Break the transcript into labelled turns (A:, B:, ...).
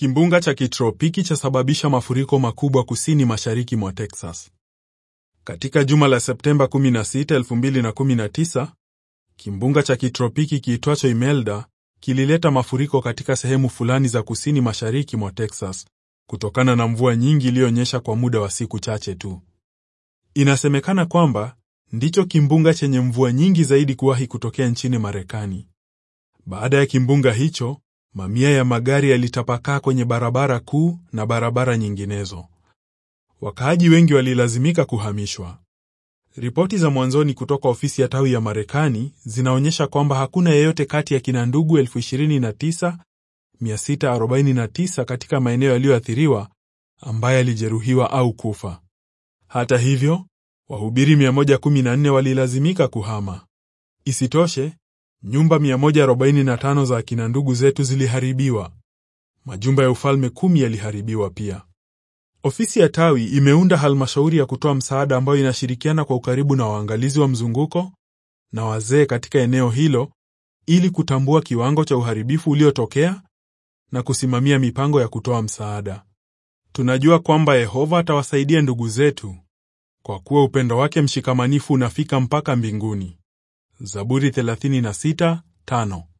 A: Kimbunga cha kitropiki chasababisha mafuriko makubwa kusini mashariki mwa Texas. Katika juma la Septemba 16, 2019, kimbunga cha kitropiki kiitwacho Imelda kilileta mafuriko katika sehemu fulani za kusini mashariki mwa Texas kutokana na mvua nyingi iliyonyesha kwa muda wa siku chache tu. Inasemekana kwamba ndicho kimbunga chenye mvua nyingi zaidi kuwahi kutokea nchini Marekani. Baada ya kimbunga hicho, mamia ya magari yalitapakaa kwenye barabara kuu na barabara nyinginezo. Wakaaji wengi walilazimika kuhamishwa. Ripoti za mwanzoni kutoka ofisi ya tawi ya Marekani zinaonyesha kwamba hakuna yeyote kati ya kina ndugu 29649 katika maeneo yaliyoathiriwa ambaye alijeruhiwa au kufa. Hata hivyo, wahubiri 114 walilazimika kuhama. Isitoshe, nyumba 145 za akina ndugu zetu ziliharibiwa. Majumba ya ufalme kumi yaliharibiwa pia. Ofisi ya tawi imeunda halmashauri ya kutoa msaada ambayo inashirikiana kwa ukaribu na waangalizi wa mzunguko na wazee katika eneo hilo ili kutambua kiwango cha uharibifu uliotokea na kusimamia mipango ya kutoa msaada. Tunajua kwamba Yehova atawasaidia ndugu zetu kwa kuwa upendo wake mshikamanifu unafika mpaka mbinguni. Zaburi 36:5